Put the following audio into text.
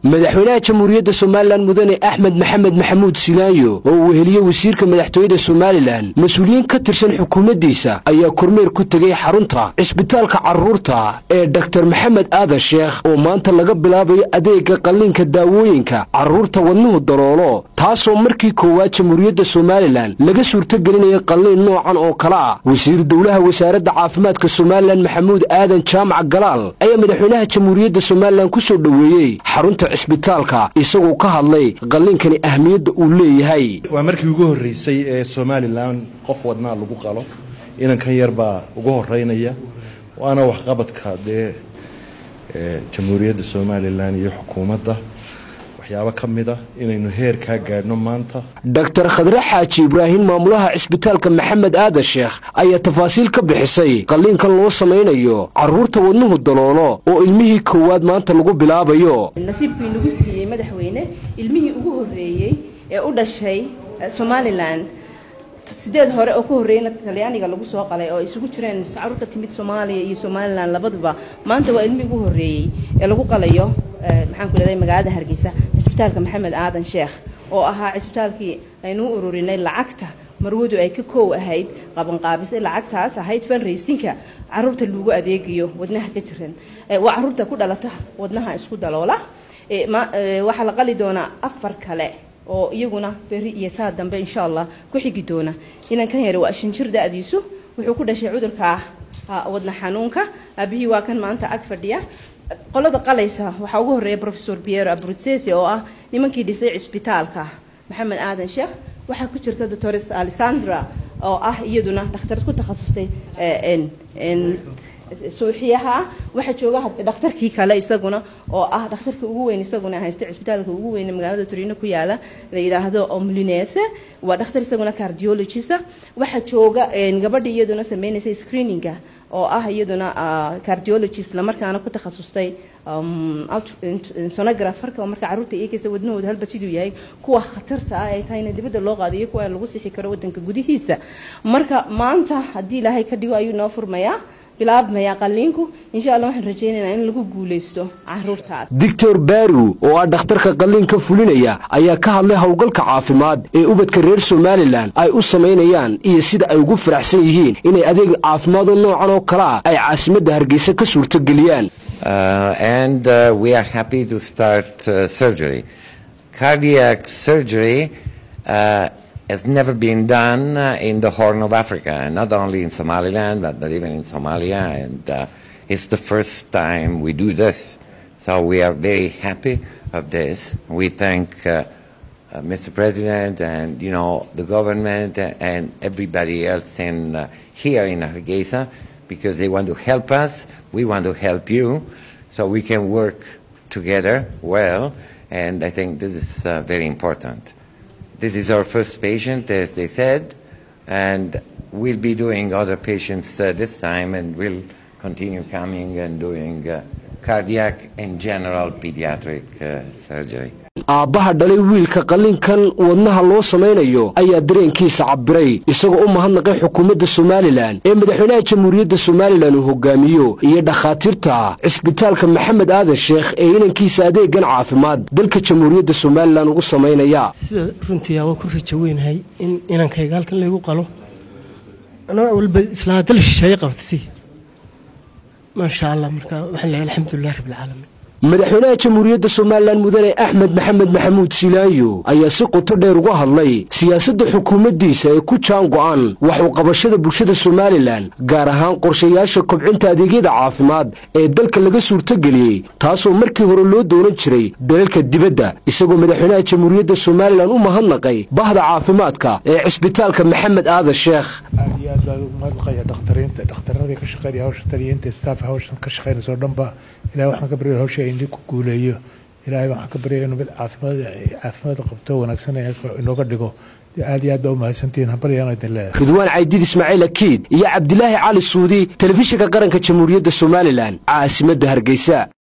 madaxweynaha jamhuuriyadda somalilan mudane axmed maxamed maxamuud silaayo oo uu weheliye wasiirka madaxtooyada somalilan mas-uuliyiin ka tirsan xukuumaddiisa ayaa kormeer ku tegey xarunta cisbitaalka carruurta ee doktar maxamed aadan sheekh oo maanta laga bilaabayo adeega qalliinka daawooyinka carruurta wadnuhu daloolo taasoo markii koowaad jamhuuriyadda somalilan laga suurtogelinaya qalliin noocan oo kale ah wasiir dowlaha wasaaradda caafimaadka somalilan maxamuud aadan jaamac galaal ayaa madaxweynaha jamhuuriyadda somalilan ku soo dhoweeyey xarunta cisbitaalka isagoo ka hadlay qalliinkani ahmiyadda uu leeyahay waa markii ugu horreysay ee somalilan qof wadnaa lagu qalo inankan yar baa ugu horeynaya waana waxqabadka dee jamhuuriyadda somalilan iyo xukuumadda waxyaabo ka mid a inaynu heer kaa gaadhno maanta doktar khadre xaaji ibraahim maamulaha cisbitaalka maxamed aadan sheekh ayaa tafaasiil ka bixisay qalliinkan loo samaynayo carruurta wadnuhu daloolo oo ilmihii koowaad maanta lagu bilaabayo nasiibkii nagu siiyey madaxweyne ilmihii ugu horreeyey ee u dhashay somalilan sideed hore oo ka horreeyna talyaaniga lagu soo qalay oo isugu jireen carruur ka timid soomaaliya iyo somalilan labaduba maanta waa ilmihii ugu horreeyey ee lagu qalayo maxaan ku leedahay magaalada hargeysa cisbitaalka maxamed aadan sheekh oo ahaa cisbitaalkii aynuu ururinay lacagta marwadu ay ka koow ahayd qabanqaabisay lacagtaas ahayd fanraysinka caruurta lagu adeegayo wadnaha ka jiran waa caruurta ku dhalata wadnaha isku daloola waxaa la qali doonaa afar kale oo iyaguna beri iyo saa dambe insha allah ku xigi doona inankan yare waa shanjir da-diisu wuxuu ku dhashay cudurka wadna xanuunka aabihii waa kan maanta ag fadhiya qolada qalaysa waxaa ugu horreeya rofesor piero abrutsesi oo ah nimankii dhisay cisbitaalka maxamed aadan sheekh waxaa ku jirta doctores alessandra oo ah iyaduna dhakhtarad ku takhasustay suuxiyaha ah waxaa jooga dhakhtarkii kale isaguna oo ah dhakhtarkii ugu weyn isaguna haysta cisbitaalka ugu weyn magaalada turino ku yaala la yidhaahdo omlinese waa dhakhtar isaguna cardiologisa waxaa jooga gabadhii iyaduna sameynaysa screeninga oo ah iyaduna cardiologist lamarkaana ku takhasustay sonografarka oo marka carruurta eegaysa wadnahooda halba siduu yahay kuwa khatarta ah ay tahayna dibadda loo qaado iyo kuwa lagu sixi karo wadanka gudihiisa marka maanta haddii ilaahay ka dhigo ayuu noo furmayaa bilaabmaya qalliinku insha allah waxaan rajaynaynaa in lagu guulaysto caruurtaas doctor baru oo ah dhakhtarka qalliinka fulinaya ayaa ka hadlay howlgalka caafimaad ee ubadka reer somalilan ay u samaynayaan iyo sida ay ugu faraxsan yihiin inay adeeg caafimaadoo noocan oo kale ah ay caasimadda hargeysa ka suurtogeliyaan and uh, we are happy to start uh, surgery cardiac surgery uh, has never been done uh, in the Horn of Africa, not only in Somaliland, but, but even in Somalia. And uh, it's the first time we do this. So we are very happy of this. We thank uh, Mr. President and, you know, the government and everybody else in, here in Hargeisa because they want to help us. We want to help you so we can work together well. And I think this is very important. This is our first patient, as they said, and we'll be doing other patients uh, this time, and we'll continue coming and doing uh, cardiac and general pediatric uh, surgery. aabbaha dhalay wiilka qalliinkan wadnaha loo samaynayo ayaa dareenkiisa cabbiray isagoo u mahadnaqay xukuumadda somalilan ee madaxweynaha jamhuuriyadda somalilan uu hogaamiyo iyo dhakhaatiirta cisbitaalka maxamed aadan sheekh ee inankiisa adeegan caafimaad dalka jamhuuriyadda somalilan ugu samaynaya sida runtii waa ku rajo weynahay in inankayga halkan laygu qalo anaa walba islaa dal shisheeye qabtasi maasha allah marka waxaan leeyahay alxamdulilah rabbilcaalamiin madaxweynaha jamhuuriyadda somalilan mudane axmed maxamed maxamuud silaayo ayaa si qoto dheer uga hadlay siyaasadda xukuumaddiisa ee ku jaan go'an waxuu qabashada bulshada somalilan gaar ahaan qorshayaasha kobcinta adeegyada caafimaad ee dalka laga suurtogeliyey taasoo markii hore loo doonan jiray dalalka dibadda isagoo madaxweynaha jamhuuriyadda somalilan u mahadnaqay bahda caafimaadka ee cisbitaalka maxamed aadan sheekh aad iyo aad baa ugu mahadnaqaya dhakhtariinta dhakhtaradii ka shaqeynaya hawsha taliyiinta staff hawshan ka shaqeynaysa oo dhanba ilahay waxaan ka baryaya hawsha idin ku guuleeyo ilaahay waxaan ka baryaya inuu mid caafimaad caafimaad qabto wanaagsan inooga dhigo aad iyo aad baa u mahadsantihiin hambalyaan idin leeyahay ridwaan caydiid ismaaciil akiid iyo cabdilaahi cali suudi telefishinka qaranka jamhuuriyadda somalilan caasimadda hargeysa